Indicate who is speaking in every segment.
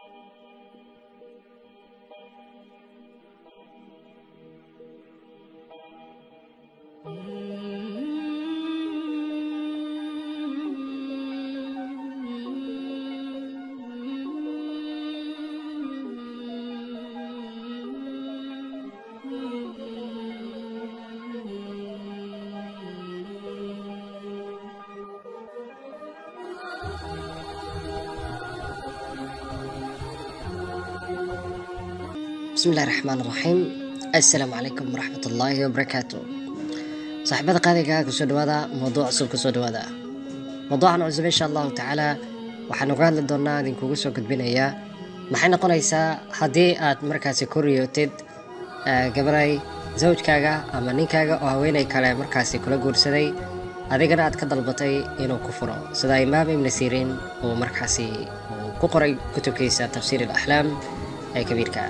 Speaker 1: bismillahi raxmaan raxiim assalaamu calaykum waraxmat ullaahi wabarakaatu saaxiibada qaadiga kusoo dhawaada mawduuc cusub kusoo dhawaada mawduucan cusub insha allahu tacaala waxaan uga hadli doonaa idinkugu soo gudbinayaa maxay noqonaysaa haddii aad markaasi ku riyootid gabaray zawjkaaga ama ninkaaga oo haweenay kale markaasi kula guursaday adigana aad ka dalbatay inuu ku furo sida imaam ibni siriin uu markaasi uu ku qoray kutubkiisa tafsiir alaxlaam ee kabiirka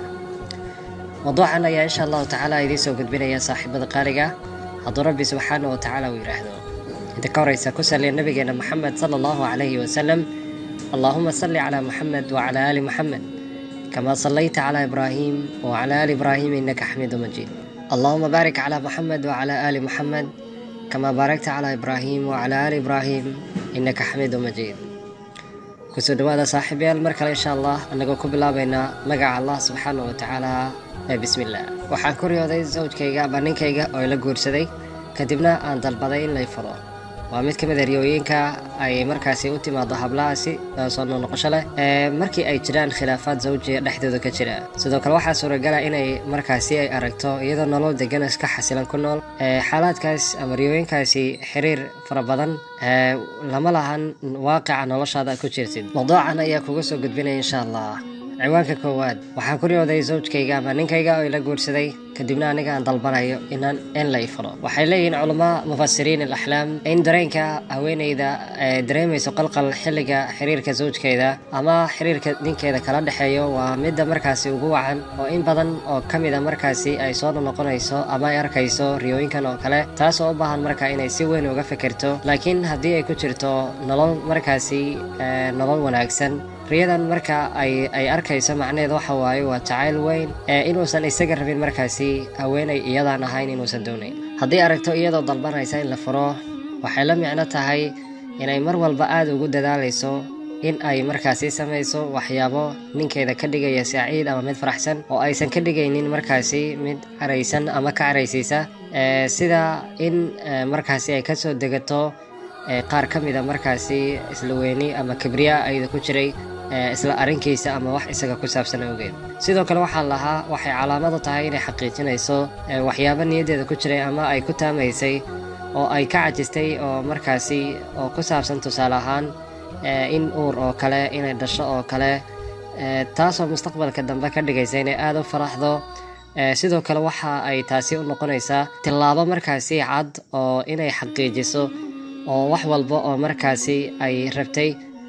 Speaker 1: mawduucan ayaa insha allahu tacaala idiin soo gudbinaya saaxiibada qaaliga hadduu rabbi subxaana wa tacaala uu yidhaahdo inta ka horeysa ku saliya nabigeena maxamed sala allahu calayhi wasalam allahuma salli calaa muxamed wacala aali muxamed kama sallayta calaa ibraahim wacala aali ibraahim innaka xamiidu majiid allahuma baarik calaa muxamed wacala aali muxamed kama baarakta calaa ibraahim wacala aali ibraahim innaka xamiidu majiid kusoo dhawaada saaxiibayaal mar kale insha allah annagoo ku bilaabaynaa magaca allah subxaana wa tacaala ee bismillaah waxaan ku riyooday sawjkayga ama ninkayga oo ila guursaday kadibna aan dalbaday in lay furo waa mid ka mid a riyooyinka ay markaasi u timaado hablahaasi soo noqnoqosho leh markii ay jiraan khilaafaad zawjiga dhexdooda ka jira sidoo kale waxaa suuragala inay markaasi ay aragto iyadoo nolol degan iska xasilan ku nool xaalaadkaas ama riyooyinkaasi xiriir fara badan lama lahan waaqica noloshaada ku jirtid mawduucan ayaa kuga soo gudbinaya insha allah ciwaanka koowaad waxaan ku riyooday zawjkayga ama ninkayga oo ila guursaday kadibna aniga aan dalbanayo inaan in la ifuro waxay leeyihiin culamaa mufasiriin alaxlaam in dareenka haweeneyda dareemayso qalqal xilliga xiriirka zawjkeeda ama xiriirka ninkeeda kala dhexeeyo waa midda markaasi ugu wacan oo in badan oo ka mida markaasi ay soo noqonayso ama ay arkayso riyooyinkan oo kale taas oo u baahan marka inay si weyn uga fikirto laakiin haddii ay ku jirto nolol markaasi nolol wanaagsan riyadan marka ay ay arkayso macnaheed waxa waaye waa jacayl weyn ee inuusan isaga rabin markaasi haweenay iyadaan ahayn inuusan doonayn haddii aragto iyadoo dalbanaysa in la furo waxay la micno tahay inay mar walba aada ugu dadaalayso in ay markaasi samayso waxyaabo ninkeeda ka dhigaya saaciid ama mid faraxsan oo aysan ka dhigaynin markaasi mid caraysan ama ka caraysiisa sida in markaasi ay kasoo degato qaar ka mida markaasi isla weyni ama kibriya ayada ku jiray isla arrinkiisa ama wax isaga ku saabsan awgeed sidoo kale waxaa lahaa waxay calaamadu tahay inay xaqiijinayso waxyaabo niyaddeeda ku jiray ama ay ku taamaysay oo ay ka cajistay oo markaasi oo ku saabsan tusaale ahaan in uur oo kale inay dhasho oo kale taasoo mustaqbalka dambe ka dhigaysa inay aada u faraxdo sidoo kale waxa ay taasi u noqonaysaa tillaabo markaasi cad oo inay xaqiijiso oo wax walba oo markaasi ay rabtay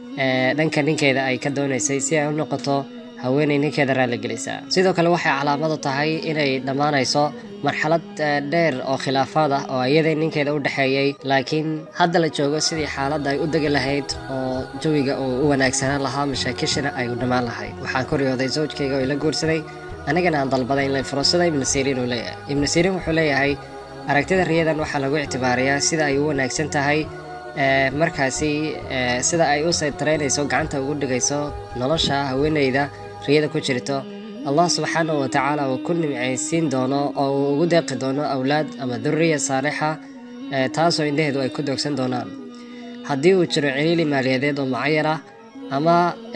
Speaker 1: dhanka ninkeeda ay ka doonaysay si ay u noqoto haweenay ninkeeda raalligelisa sidoo kale waxay calaamadu tahay inay dhammaanayso marxalad dheer oo khilaafaad ah oo iyadai ninkeeda u dhexeeyey laakiin hadda la joogo sidii xaaladda ay u degi lahayd oo jawiga uu u wanaagsanaan lahaa mashaakishana ay u dhammaan lahayd waxaan ku riyooday zawjkayga oo ila guursaday anigana aan dalbaday in la furo sida ibnu siriin uu leeyahay ibnu siriin wuxuu leeyahay aragtida riyadan waxaa lagu ictibaariyaa sida ay u wanaagsan tahay markaasi sida ay u saytaraynayso gacanta ugu dhigayso nolosha haweeneyda riyada ku jirto allah subxaanahu wa tacaala uu ku nimcaysiin doono oo uu ugu deeqi doono awlaad ama duriya saalixa taasoo indhaheedu ay ku doogsan doonaan haddii uu jiro ciriili maaliyadeed oo mucayan ah ama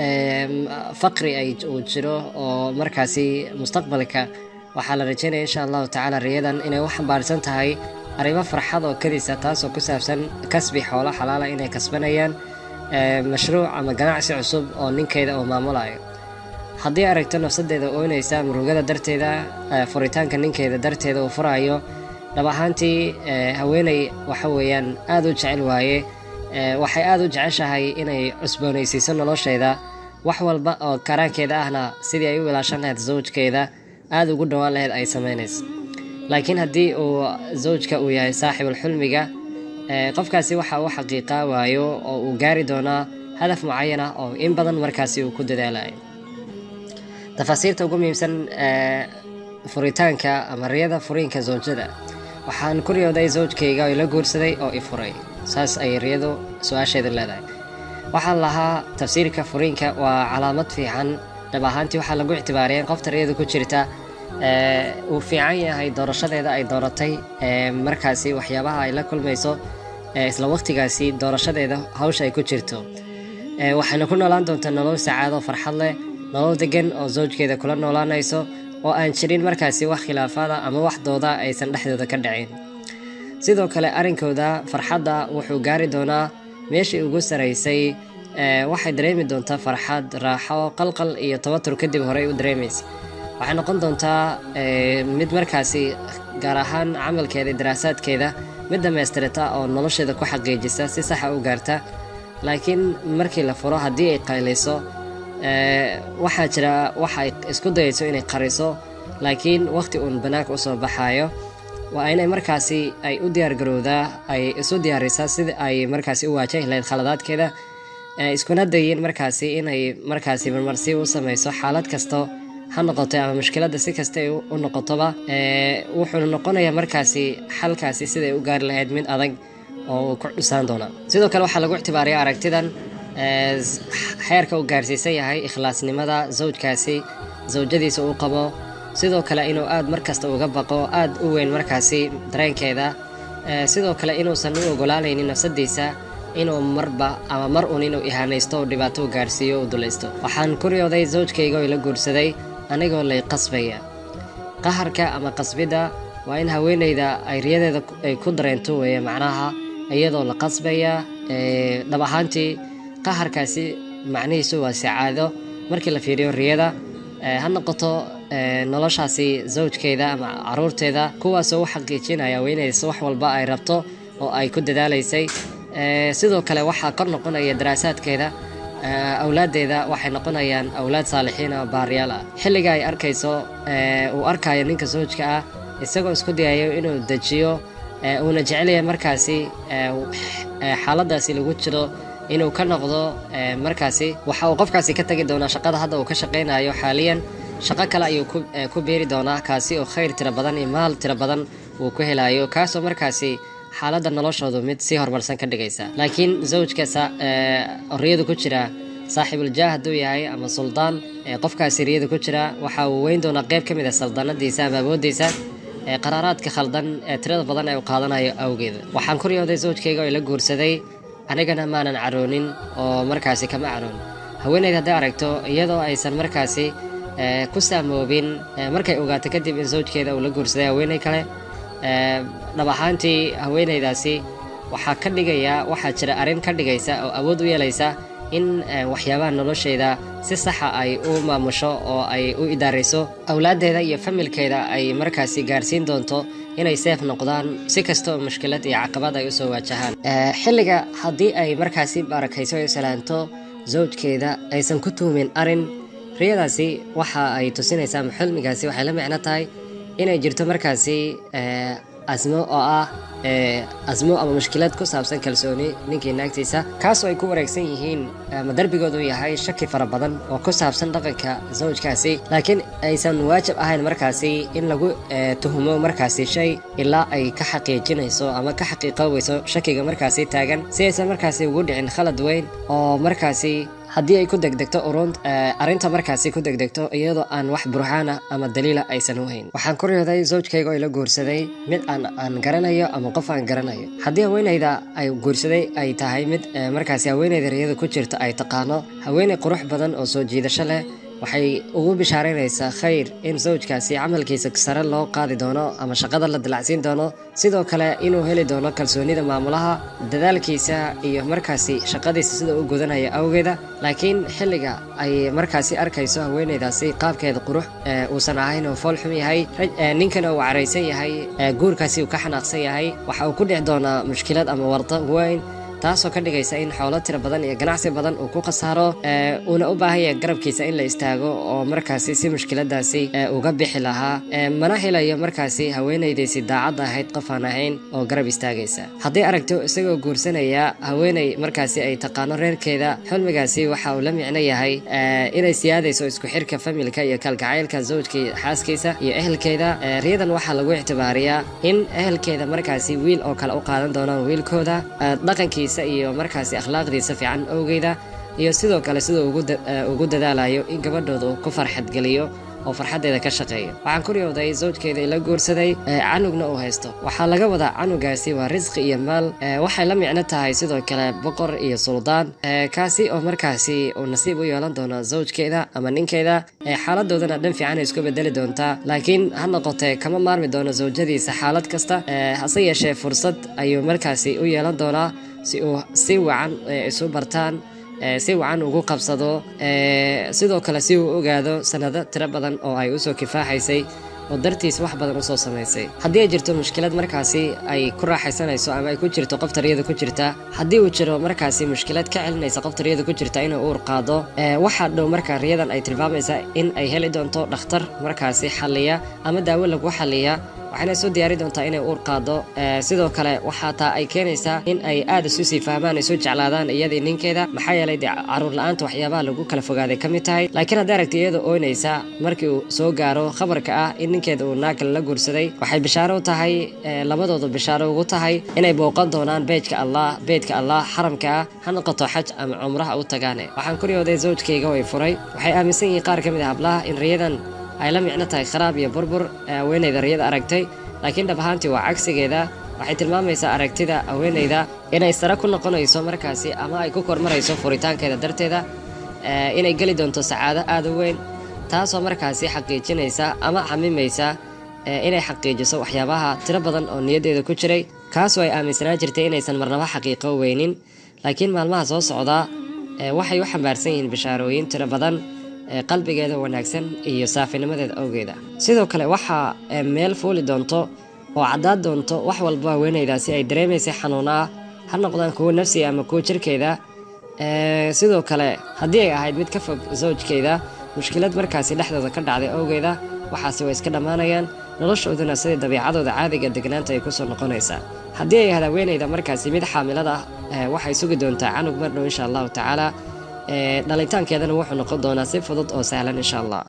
Speaker 1: faqri ay uu jiro oo markaasi mustaqbalka waxaa la rajeynaya insha allahu tacaala riyadan inay u xambaarsan tahay arrimo farxad oo kadisa taasoo ku saabsan kasbi xoolo xalaala inay kasbanayaan mashruuc ama ganacsi cusub oo ninkeeda uu maamulayo haddii aragto nafsadeeda oynaysa murugada darteeda furitaanka ninkeeda darteeda uu furayo dhab ahaantii haweeney waxa weeyaan aada u jecel waaye waxay aada u jeceshahay inay cusboonaysiiso nolosheeda wax walba oo karaankeeda ahna sidii ay u ilaashan lahayd zawjkeeda aada ugu dhowaan lahayd ay samaynayso laakiin haddii uu zawjka uu yahay saaxibulxulmiga qofkaasi waxa uu xaqiiqaa waayo oo uu gaari doonaa hadaf mucayan ah oo in badan markaasi uu ku dadaalayo tafaasiirta ugu muhiimsan ee furitaanka ama riyada furiinka zawjada waxaan ku riyooday zawjkayga oo ila guursaday oo i furay saas ayay riyadu su-aasheedu leedahay waxaan lahaa tafsiirka furiinka waa calaamad fiican dhab ahaantii waxaa lagu ictibaariyay in qofta riyadu ku jirta ee, uu fiican yahay doorashadeeda ay dooratay ee, markaasi waxyaabaha ay la kulmayso ee, isla waqtigaasi doorashadeeda hawsha ay ku jirto Ee, waxayna ku noolaan doontaa nolol sacaado farxad leh nolol degan oo zawjkeeda kula noolaanayso oo aan jirin markaasi wax khilaafaada ama wax dooda aysan dhexdooda ka dhicin sidoo kale arrinkooda farxadda wuxuu gaari doonaa meeshii ugu saraysay ee, waxay dareemi doontaa farxad raaxo qalqal iyo tabatur kadib horey u dareemaysa waxay noqon doontaa ee, mid markaasi gaar ahaan camalkeeda iyo daraasaadkeeda mid dhammaystirata oo nolosheeda ku xaqiijisa si saxa u gaarta laakiin markii la furo haddii ay qaylayso ee, waxaa jira waxa ay isku dayayso inay qariso laakiin waqti uun banaanka usoo baxaayo waa inay markaasi ay u diyaargarowdaa ay isu diyaarisaa sida ay markaasi u waajahi lahayd khaladaadkeeda ee, iskuna dayin markaasi inay markaasi marmarsi u samayso xaalad kasto ha noqoto ama mushkiladda si kasta ay u u noqotoba ee, wuxuuna noqonayaa markaasi xalkaasi siday u gaari lahayd mid adag oo uu ku dhusaan doona sidoo kale waxaa lagu ictibaariya aragtidan ee, s- xeerka uu gaarsiisan yahay ikhlaasnimada zawjkaasi zawjadiisa uu qabo sidoo kale inuu aad markasta uga baqo aad u weyn markaasi dareenkeeda ee, sidoo kale inuusan u ogolaanaynin nafsadiisa inuu marba ama mar un inuu ihaanaysto oo dhibaato u gaarsiiyo u dulaysto waxaan ku riyooday zawjkayga oo ila guursaday anigoo lay qasbaya qaharka ama qasbidda waa in haweeneyda ay riyadeeda ku- ay ku dareento weeye macnaha iyadoo la qasbaya ee, dhab ahaantii qaharkaasi macnihiisu waa sacaado markii la fiiriyo riyada ee, ha noqoto ee, noloshaasi zawjkeeda ama caruurteeda kuwaasoo u xaqiijinaya haweeneyda wax walba ay rabto oo ay ku dadaalaysay Ee, sidoo kale waxaa kor noqonaya daraasaadkeeda ee, awlaadeeda waxay noqonayaan awlaad saalixiin oo baariyaal ah xilliga ay arkayso ee, uu arkayo ninka zawjka ah isagoo isku dayayo inuu dejiyo ee, uuna jecelyahay markaasi ee, ee, xaaladaasi lagu jiro inuu ka noqdo ee, markaasi waxa uu qofkaasi ka tagi doonaa shaqada hadda uu ka shaqaynayo xaaliyan shaqo kale ayuu ku, ee, ku beeri doonaa kaasi oo khayr tiro badan iyo maal tiro badan uu ku helayo kaasoo markaasi xaaladda noloshoodu mid sii horumarsan ka dhigaysa laakiin zawjka sa- ee, riyadu ku jira saaxiibuljaah hadduu yahay ama suldaan ee qofkaasi riyada ku jira waxa uu weyn doonaa qayb ka mid a saldanadiisa ama awoodiisa ee qaraaraadka khaldan ee tirada badan ee uu qaadanayo awgeeda waxaan ku riyooday zawjkayga oo ila guursaday anigana maanan caroonin oo markaasi kama caroon haweeneyd hadday aragto iyadoo aysan markaasi ee, ku saamoobin ee, markay ogaato kadib in zawjkeeda uu la guursaday haweeney kale ee, dhab ahaantii haweeneydaasi waxaa ka dhigaya waxaa jira arrin ka dhigaysa oo awood u yeelaysa in ee, waxyaabaha nolosheeda si saxa ay u maamusho oo ay u idaarayso awlaaddeeda iyo familkeeda ay markaasi gaarsiin doonto inay seef noqdaan si kasta oo mushkilad iyo caqabad ay usoo waajahaan Ee, xilliga haddii ay markaasi barakayso ay salaanto zawjkeeda aysan ku tuumin arin riyadaasi waxa ay tusinaysaa ama xilmigaasi waxay la micno tahay inay jirto markaasi ee, asmo oo ah ee, asmo ama mushkilad ku saabsan kalsooni ninkii naagtiisa kaasoo ay ku wareegsan yihiin ama darbigoodu yahay shaki fara badan oo ku saabsan dhaqanka zawjkaasi laakiin aysan waajib ahayn markaasi in lagu ee, tuhumo markaasi shay ilaa ay ka xaqiijinayso ama ka xaqiiqoobayso shakiga markaasi taagan si aysan markaasi ugu dhicin khalad weyn oo markaasi haddii ay ku degdegto urun ee, arrinta markaasi ku degdegto iyadoo aan wax burhaan ah ama daliila aysan u hayn waxaan ku riyooday zawjkayga oo ila guursaday mid aan aan garanayo ama qof aan garanayo haddii haweeneyda ay guursaday ay tahay mid ee, markaasi haweeneyda riyada ku jirta ay taqaano haweeney qurux badan oo soo jiidasho leh waxay ugu bishaaraynaysaa khayr in zawjkaasi camalkiisa sare loo qaadi doono ama shaqada la dilacsiin doono sidoo kale inuu heli doono kalsoonida maamulaha dadaalkiisa iyo markaasi shaqadiisa sida uu gudanaya awgeeda laakiin xilliga ay markaasi arkayso haweeneydaasi qaabkeeda qurux ee, uusan ahayn oo fool xum yahay raj- ee, ninkana uu caraysan yahay ee, guurkaasi uu ka xanaaqsan yahay waxa uu ku dhici doonaa mushkilad ama wardo weyn taasoo ka dhigaysa in xoolo tira badan iyo ganacsi badan uu ku khasaaro ee, uuna u baahan yahay garabkiisa in la istaago oo markaasi si mushkiladaasi ee, uga bixi lahaa ee, mana helayo markaasi haweenaydiisi daacad ahayd qof aan ahayn oo garab istaagaysa haddii aragto isagoo guursanaya haweeney markaasi ay taqaano reerkeeda xilmigaasi waxa uu la micno yahay ee, inay siyaadayso isku xirka familka iyo kalgacaylka zawjka iyo xaaskiisa iyo ehelkeeda Ee, riyadan waxaa lagu ictibaariyaa in ehelkeeda markaasi wiil oo kale u qaadan doonaan wiilkooda ee, dhaqankiisa iyo markaasi akhlaaqdiisa fiican owgeeda iyo sidoo kale siduu ugu da- ee, ugu dadaalayo in gabadhooda uu ku farxad geliyo oo farxaddeeda ka shaqeeyo waxaan ku riyooday zawjkeeda ila guursaday ee, canugna uu haysto waxaa laga wadaa canugaasi waa risqi iyo maal ee, waxay la micno tahay sidoo kale boqor iyo suldaan ee, kaasi oo markaasi uu nasiib u yeelan doono zawjkeeda ama ninkeeda ee, xaaladoodana dhan fiican ay isku bedeli doontaa laakiin ha noqotee kama maarmi doono zawjadiisa xaalad kasta ee, hase yeeshee fursad ayuu markaasi u yeelan doonaa si uu si wacan ee, isu bartaan ee, si wacan ugu qabsado ee, sidoo kale si uu u ogaado sanado tiro badan oo ay usoo kifaaxaysay oo dartiis wax badan usoo samaysay haddii ay jirto mushkilad markaasi ay ku raaxaysanayso ama ay ku jirto qof tariyada ku jirta haddii uu jiro markaasi mushkilad ka celinaysa qof tariyada ku jirta inuu uur qaado ee, waxaa dhow marka riyadan ay tilmaamaysaa in ay heli doonto dhakhtar markaasi xalliya ama daawo lagu xalliya waxayna soo diyaari doontaa inay uur qaado ee, sidoo kale waxaa taa ay keenaysaa in ay aad isu sii fahmaan isu jeclaadaan iyadii ninkeeda maxaa yeelay dee caruur la-aanta waxyaabaha lagu kala fogaaday ka mid tahay laakiin hadday aragti iyada ooynaysa markii uu soo gaaro khabarka ah in ninkeeda uu naag kale la guursaday waxay bishaaro u tahay ee, labadoodu bishaaro ugu tahay inay booqan doonaan beejka allah beedka allah xaramka ah ha noqoto xaj ama cumraha u tagaane waxaan ku riyooday zawjkayga way furay waxay aaminsan yihiin qaar ka mid ah hablaha in riyadan ay la micno tahay kharaab iyo burbur ee haweenayda riyada aragtay laakiin dhab ahaantii waa cagsigeeda waxay tilmaamaysaa aragtida haweenayda inay sare ku noqonayso markaasi ama ay ku kormarayso furitaankeeda darteeda ee, inay geli doonto sacaado aad u weyn taasoo markaasi xaqiijinaysa ama xamimaysa ee, inay xaqiijiso waxyaabaha tiro badan oo niyaddeeda ku jiray kaasoo ay aaminsanaan jirtay inaysan marnaba xaqiiqo weynin laakiin maalmaha soo socda ee, waxay u xambaarsan yihiin bishaarooyin tiro badan ee qalbigeeda wanaagsan iyo saafinimadeeda awgeeda sidoo kale waxaa ee, meel fuuli doonto oo caddaad doonto wax walba haweenaydaasi ay dareemaysay xanuun ah ha noqdaan kuwo nafsi ama kuwo jirkeeda Ee, sidoo kale haddii ay ahayd mid ka fog zawjkeeda mushkilad markaasi dhexdooda ka dhacday awgeeda waxaasi way iska dhammaanayaan noloshooduna sidai dabiicadooda caadiga degnaanta ay kusoo noqonaysaa haddii ay ahayd haweenayda markaasi mid xaamilada ah ee, waxay sugi doontaa canug mar dhow insha allahu tacaala ee, dhalitaankeedana wuxuu noqon doonaa si fudud oo sahlan insha allah